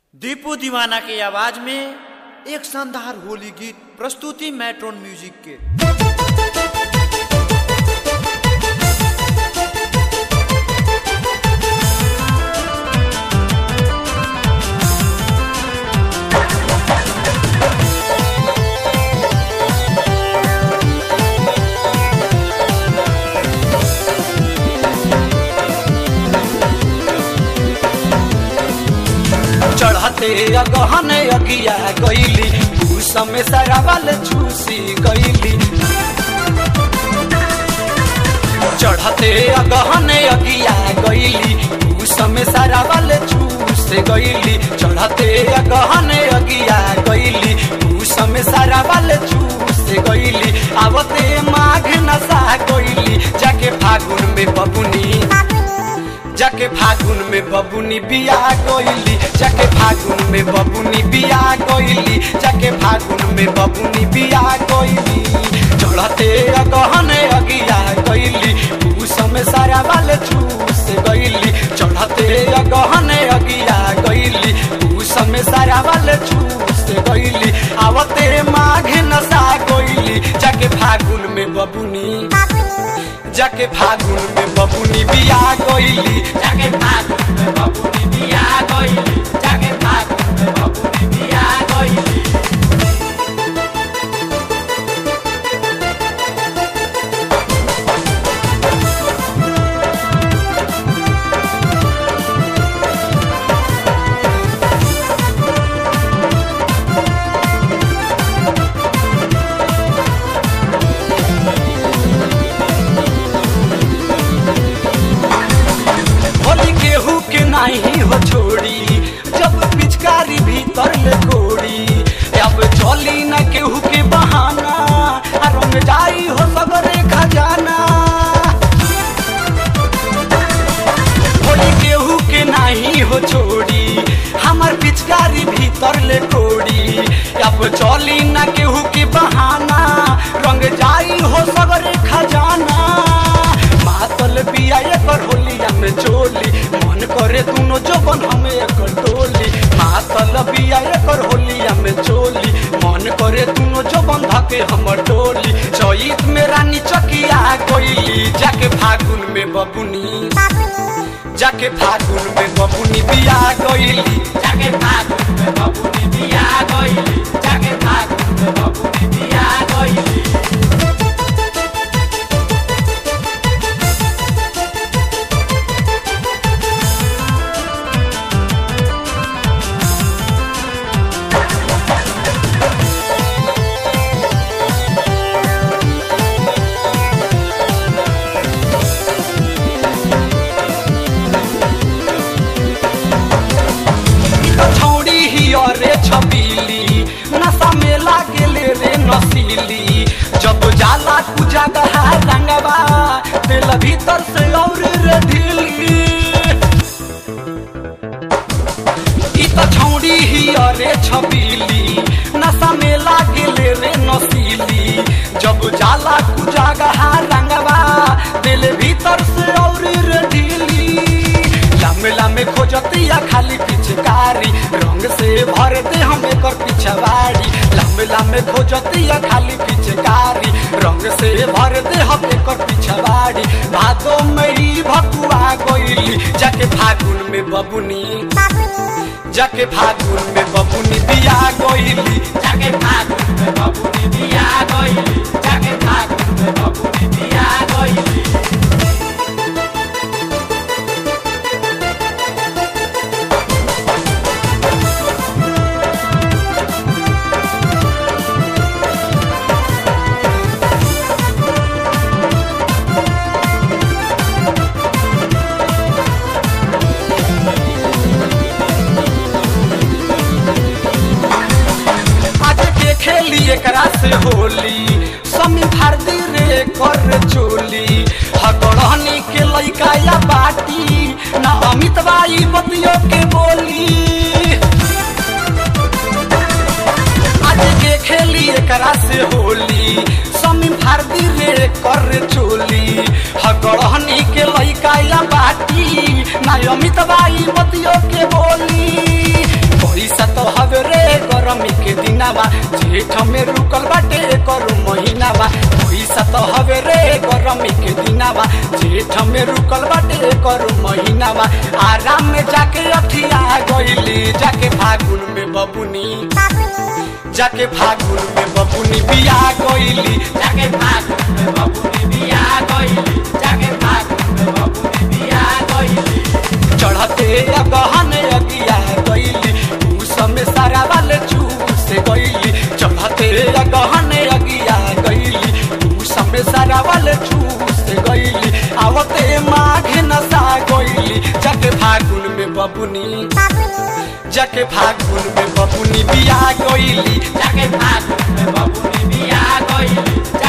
दीपू दीवाना की आवाज में एक शानदार होली गीत प्रस्तुति मेट्रोन म्यूजिक के चढ़ते अगहन अगिया गईली भूस में सरावल छूसी गईली चढ़ते अगहन अगिया गईली भूस में सरावल छूस गईली चढ़ते अगहन अगिया गईली भूस में सरावल छूस गईली आवते माघ नशा गईली जाके फागुन में बबुनी जाके फागुन में बबुनी बिया गईली जाके फागुन में बबुनी बिया गईली जाके फागुन में बबुनी बिया गईली चढ़ते अगहन अगिया गईली भूस में सारा वाले छूस गईली चढ़ते अगहन अगिया गईली भूस में सारा वाले छूस गईली आवते माघ नशा गईली जाके फागुन में बबुनी जाके फागुन में बबुनी बिया गईली जाके फागुन में बबुनी बिया गईली जाके फागुन में बबुनी बिया गईली होली केहू के नहीं हो छोड़ी जब पिचकारी भीतर ले कोड़ी अब चली न केहू के बहाना आ रंग जाई हो सगरे खजाना होली केहू के नहीं हो छोड़ी हमार पिचकारी भीतर ले कोड़ी अब चली न केहू के बहाना रंग जाई हो सगरे खजाना मातल पिया एकर होलिया में चोली मन करे दुनो जोबन हमें एकर टोली मातल पिया एकर होलिया में चोली मन करे दुनो जोबन धके हमर टोली चैत में रानी चकिया गईली जाके फागुन में बबुनी जाके फागुन में बबुनी बिया गईली जाके फागुन में बबुनी बिया गईली जाके फागुन में बबुनी बिया गईली छौड़ी ही अरे छबीली नशा में लागेले रे नसीली जब जाला पूजा गहा रंगवा दिल भीतर से और रे ढीली ई त छौड़ी ही अरे छबीली नशा में लागेले रे नसीली जब जाला पूजा गहा रंगवा दिल भीतर से और रे ढीली लामे लामे खोजतिया खाली पिचकारी रंग से भर दे हम एकर पिछवाड़ी लामे लामे खोजतिया खाली पिचकारी रंग से भर दे हम एकर पिछवाड़ी भादो मई भकुआ गईली जाके फागुन में बबुनी जाके फागुन में बबुनी बिया गईली जाके फागुन में बबुनी बिया गईली जाके फागुन में बबुनी बिया गईली आज के खेली एकरा से होली समी भारती रे कर चोली हगड़हनी के लइका या बाटी ना अमित बाई बतियो के बोली आज के खेली एकरा से होली समी भारती रे कर चोली हगड़हनी के लइका या बाटी ना अमित बाई बतियो के बोली जेठ में रुकल बाटे करू महीना बा पैसा तो हवे रे गरमी के दिना बा जेठ में रुकल बाटे करू महीना बा आराम में जाके अखिया गईली जाके फागुन में बबुनी जाके फागुन में बबुनी बिया गईली जाके फागुन में बबुनी बिया गईली जाके फागुन में बबुनी बिया गईली चढ़ते गहन अगिया गईली उस में सारा वाले चूस गईली चढ़ते गहन अगिया गईली उस में सारा वाले चूस गईली आवते माघ नसा गईली जाके फागुन में बबुनी जाके फागुन में बबुनी बिया गईली जाके फागुन में बबुनी बिया गईली